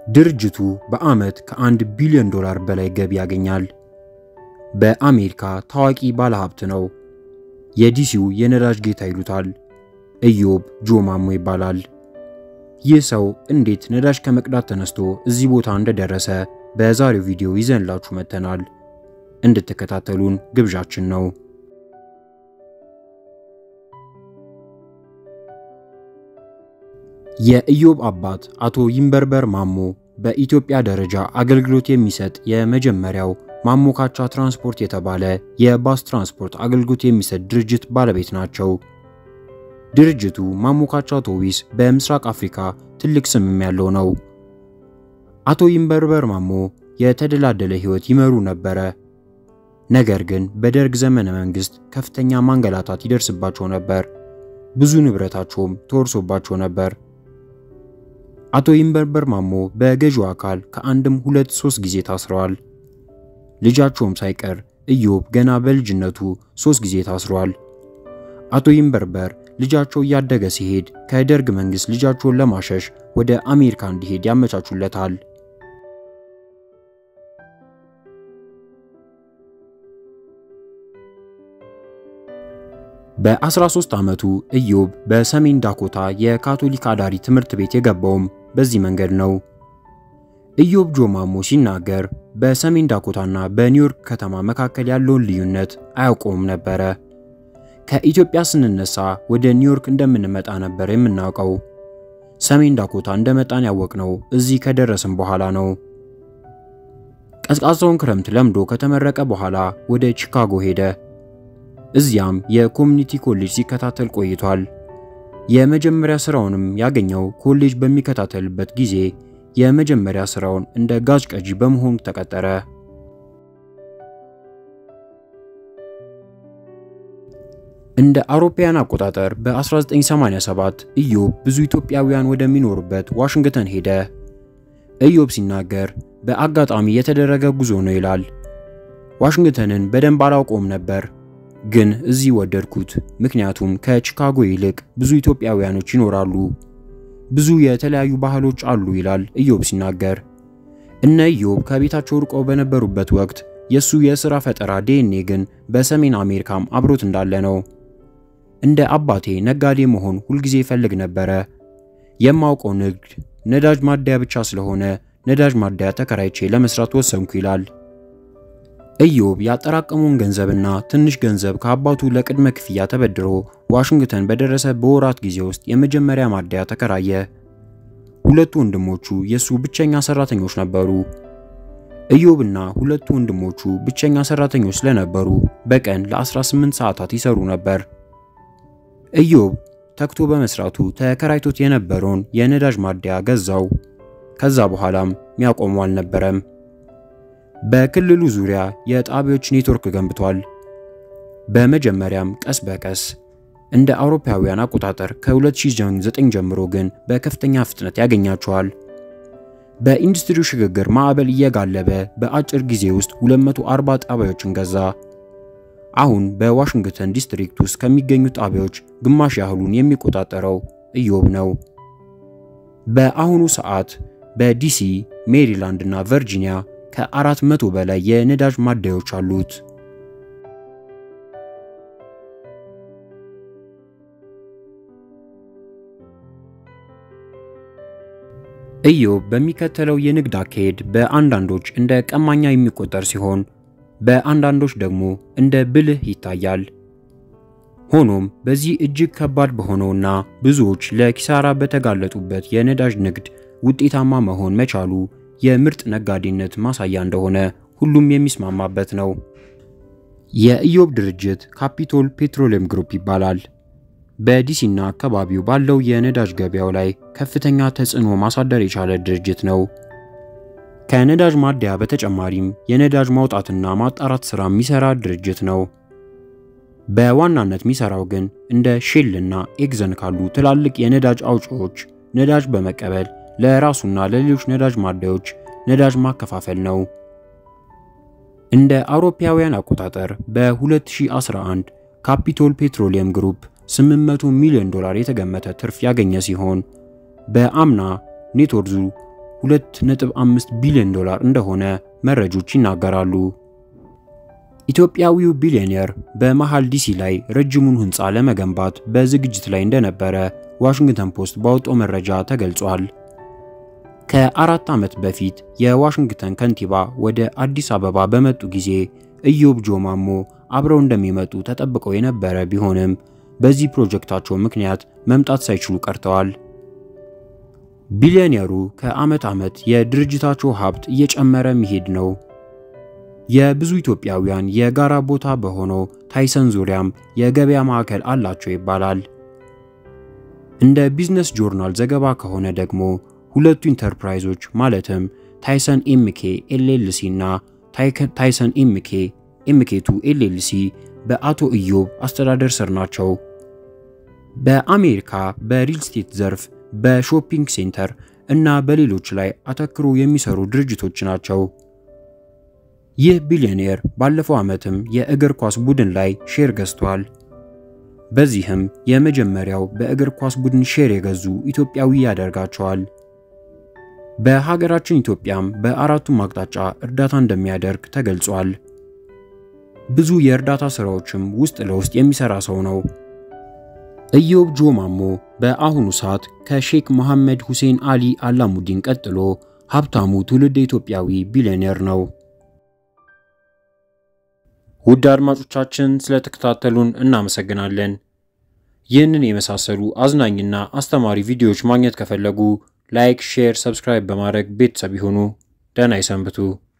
ድርጅቱ በዓመት ከአንድ ቢሊዮን ዶላር በላይ ገቢ ያገኛል። በአሜሪካ ታዋቂ ባለሀብት ነው። የዲሲው የነዳጅ ጌታ ይሉታል። ኢዮብ ጆ ማሞ ይባላል። ይህ ሰው እንዴት ነዳጅ ከመቅዳት ተነስቶ እዚህ ቦታ እንደደረሰ በዛሬው ቪዲዮ ይዘንላችሁ መጥተናል። እንድትከታተሉን ግብዣችን ነው። የኢዮብ አባት አቶ ይንበርበር ማሞ በኢትዮጵያ ደረጃ አገልግሎት የሚሰጥ የመጀመሪያው ማሞካቻ ትራንስፖርት የተባለ የባስ ትራንስፖርት አገልግሎት የሚሰጥ ድርጅት ባለቤት ናቸው። ድርጅቱ ማሞካቻ አውቶቡስ በምስራቅ አፍሪካ ትልቅ ስምም ያለው ነው። አቶ ይንበርበር ማሞ የተደላደለ ሕይወት ይመሩ ነበረ። ነገር ግን በደርግ ዘመነ መንግስት ከፍተኛ ማንገላታት ይደርስባቸው ነበር። ብዙ ንብረታቸውም ተወርሶባቸው ነበር። አቶ ይንበርበር ማሞ በገዢው አካል ከአንድም ሁለት ሶስት ጊዜ ታስረዋል። ልጃቸውም ሳይቀር ኢዮብ ገና በልጅነቱ ሶስት ጊዜ ታስሯል። አቶ ይንበርበር ልጃቸው እያደገ ሲሄድ ከደርግ መንግስት ልጃቸውን ለማሸሽ ወደ አሜሪካ እንዲሄድ ያመቻቹለታል። በ13 ዓመቱ ኢዮብ በሰሜን ዳኮታ የካቶሊክ አዳሪ ትምህርት ቤት የገባውም በዚህ መንገድ ነው። ኢዮብ ጆ ማሞ ሲናገር በሰሜን ዳኮታና በኒውዮርክ ከተማ መካከል ያለውን ልዩነት አያውቀውም ነበረ። ከኢትዮጵያ ስንነሳ ወደ ኒውዮርክ እንደምንመጣ ነበር የምናውቀው። ሰሜን ዳኮታ እንደመጣን ያወቅነው እዚህ ከደረስን በኋላ ነው። ቀዝቃዛውን ክረምት ለምዶ ከተመረቀ በኋላ ወደ ቺካጎ ሄደ። እዚያም የኮሚኒቲ ኮሌጅ ሲከታተል ቆይቷል። የመጀመሪያ ስራውንም ያገኘው ኮሌጅ በሚከታተልበት ጊዜ የመጀመሪያ ስራውን እንደ ጋዝ ቀጂ በመሆኑ ተቀጠረ። እንደ አውሮፓውያን አቆጣጠር በ1987 ኢዮብ ብዙ ኢትዮጵያውያን ወደሚኖሩበት ዋሽንግተን ሄደ። ኢዮብ ሲናገር በአጋጣሚ የተደረገ ጉዞ ነው ይላል። ዋሽንግተንን በደንብ አላውቀውም ነበር ግን እዚህ ወደድኩት። ምክንያቱም ከቺካጎ ይልቅ ብዙ ኢትዮጵያውያኖች ይኖራሉ፣ ብዙ የተለያዩ ባህሎች አሉ ይላል ኢዮብ ሲናገር። እነ ኢዮብ ከቤታቸው ርቀው በነበሩበት ወቅት የሱ የሥራ ፈጠራ ዲኤንኤ ግን በሰሜን አሜሪካም አብሮት እንዳለ ነው። እንደ አባቴ ነጋዴ መሆን ሁልጊዜ ይፈልግ ነበረ። የማውቀው ንግድ ነዳጅ ማደያ ብቻ ስለሆነ ነዳጅ ማደያ ተከራይቼ ለመስራት ወሰንኩ ይላል። ኢዮብ ያጠራቀመውን ገንዘብና ትንሽ ገንዘብ ከአባቱ ለቅድመ ክፍያ ተበድሮ ዋሽንግተን በደረሰ በወራት ጊዜ ውስጥ የመጀመሪያ ማደያ ተከራየ። ሁለቱ ወንድሞቹ የሱ ብቸኛ ሰራተኞች ነበሩ። ኢዮብና ሁለቱ ወንድሞቹ ብቸኛ ሰራተኞች ስለነበሩ በቀን ለ18 ሰዓታት ይሰሩ ነበር። ኢዮብ ተክቶ በመስራቱ ተከራይቶት የነበረውን የነዳጅ ማደያ ገዛው። ከዛ በኋላም ሚያቆመው አልነበረም። በክልሉ ዙሪያ የጣቢያዎች ኔትወርክ ገንብቷል። በመጀመሪያም ቀስ በቀስ እንደ አውሮፓውያን አቆጣጠር ከ2009 ጀምሮ ግን በከፍተኛ ፍጥነት ያገኛቸዋል። በኢንዱስትሪው ሽግግር ማዕበል እየጋለበ በአጭር ጊዜ ውስጥ 240 ጣቢያዎችን ገዛ። አሁን በዋሽንግተን ዲስትሪክት ውስጥ ከሚገኙ ጣቢያዎች ግማሽ ያህሉን የሚቆጣጠረው ኢዮብ ነው። በአሁኑ ሰዓት በዲሲ፣ ሜሪላንድ እና ቨርጂኒያ ከአራት መቶ በላይ የነዳጅ ማደያዎች አሉት። ኢዮብ በሚከተለው የንግድ አካሄድ በአንዳንዶች እንደ ቀማኛ የሚቆጠር ሲሆን በአንዳንዶች ደግሞ እንደ ብልህ ይታያል። ሆኖም በዚህ እጅግ ከባድ በሆነውና ብዙዎች ለኪሳራ በተጋለጡበት የነዳጅ ንግድ ውጤታማ መሆን መቻሉ የምርጥ ነጋዴነት ማሳያ እንደሆነ ሁሉም የሚስማማበት ነው። የኢዮብ ድርጅት ካፒቶል ፔትሮሊየም ግሩፕ ይባላል። በዲሲና አካባቢው ባለው የነዳጅ ገበያው ላይ ከፍተኛ ተጽዕኖ ማሳደር የቻለ ድርጅት ነው። ከነዳጅ ማደያ በተጨማሪም የነዳጅ ማውጣትና ማጣራት ሥራ የሚሰራ ድርጅት ነው። በዋናነት የሚሰራው ግን እንደ ሼል እና ኤግዘን ካሉ ትላልቅ የነዳጅ አውጪዎች ነዳጅ በመቀበል ለራሱና ለሌሎች ነዳጅ ማደያዎች ነዳጅ ማከፋፈል ነው። እንደ አውሮፓውያን አቆጣጠር በ2011 ካፒቶል ፔትሮሊየም ግሩፕ 800 ሚሊዮን ዶላር የተገመተ ትርፍ ያገኘ ሲሆን በአምና ኔትወርዙ 2.5 ቢሊዮን ዶላር እንደሆነ መረጆች ይናገራሉ። ኢትዮጵያዊው ቢሊዮኔር በመሃል ዲሲ ላይ ረጅሙን ሕንፃ ለመገንባት በዝግጅት ላይ እንደነበረ ዋሽንግተን ፖስት ባወጣው መረጃ ተገልጿል። ከአራት ዓመት በፊት የዋሽንግተን ከንቲባ ወደ አዲስ አበባ በመጡ ጊዜ ኢዮብ ጆማሞ አብረው እንደሚመጡ ተጠብቀው የነበረ ቢሆንም በዚህ ፕሮጀክታቸው ምክንያት መምጣት ሳይችሉ ቀርተዋል። ቢሊዮኔሩ ከዓመት ዓመት የድርጅታቸው ሀብት እየጨመረ መሄድ ነው። የብዙ ኢትዮጵያውያን የጋራ ቦታ በሆነው ታይሰን ዙሪያም የገበያ ማዕከል አላቸው ይባላል። እንደ ቢዝነስ ጆርናል ዘገባ ከሆነ ደግሞ ሁለቱ ኢንተርፕራይዞች ማለትም ታይሰን ኤምኬ ኤልኤልሲ እና ታይሰን ኤምኬ ኤምኬቱ ኤልኤልሲ በአቶ ኢዮብ አስተዳደር ስር ናቸው። በአሜሪካ በሪል ስቴት ዘርፍ በሾፒንግ ሴንተር እና በሌሎች ላይ አተክሮ የሚሰሩ ድርጅቶች ናቸው። ይህ ቢሊዮኔር ባለፈው ዓመትም የእግር ኳስ ቡድን ላይ ሼር ገዝቷል። በዚህም የመጀመሪያው በእግር ኳስ ቡድን ሼር የገዙ ኢትዮጵያዊ ያደርጋቸዋል። በሀገራችን ኢትዮጵያም በአራቱም አቅጣጫ እርዳታ እንደሚያደርግ ተገልጿል። ብዙ የእርዳታ ስራዎችም ውስጥ ለውስጥ የሚሰራ ሰው ነው። ኢዮብ ጆማሞ በአሁኑ ሰዓት ከሼክ መሐመድ ሁሴን አሊ አላሙዲን ቀጥሎ ሀብታሙ ትውልድ ኢትዮጵያዊ ቢሊዮኔር ነው። ውድ አድማጮቻችን ስለተከታተሉን እናመሰግናለን። ይህንን የመሳሰሉ አዝናኝና አስተማሪ ቪዲዮዎች ማግኘት ከፈለጉ ላይክ፣ ሼር፣ ሰብስክራይብ በማድረግ ቤተሰብ ይሁኑ። ደህና ይሰንብቱ።